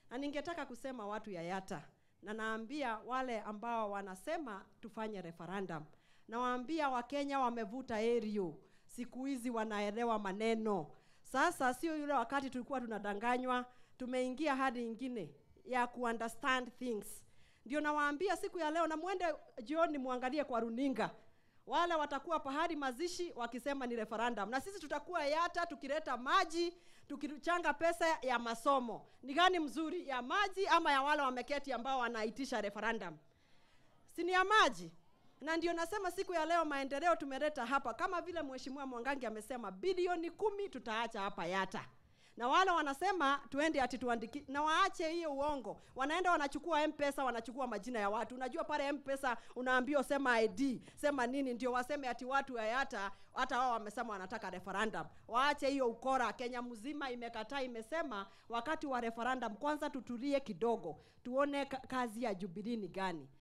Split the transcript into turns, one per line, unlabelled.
na ningetaka kusema watu ya Yata, na naambia wale ambao wanasema tufanye referendum, nawaambia Wakenya wamevuta erio, siku hizi wanaelewa maneno. Sasa sio yule wakati tulikuwa tunadanganywa, tumeingia hadi ingine ya kuunderstand things. Ndio nawaambia siku ya leo, na mwende jioni muangalie kwa runinga wale watakuwa pahali mazishi wakisema ni referendum, na sisi tutakuwa Yata tukileta maji, tukichanga pesa ya masomo. Ni gani mzuri, ya maji ama ya wale wameketi ambao wanaitisha referendum? Si ni ya maji? Na ndio nasema siku ya leo maendeleo tumeleta hapa, kama vile mheshimiwa Mwangangi amesema, bilioni kumi tutaacha hapa Yata na wale wanasema tuende ati tuandiki na waache hiyo uongo. Wanaenda wanachukua M-Pesa, wanachukua majina ya watu. Unajua pale M-Pesa unaambiwa sema ID, sema nini, ndio waseme ati watu ya hata hata wao wamesema wanataka referendum. Waache hiyo ukora. Kenya mzima imekataa, imesema wakati wa referendum kwanza tutulie kidogo, tuone ka- kazi ya Jubilee ni gani.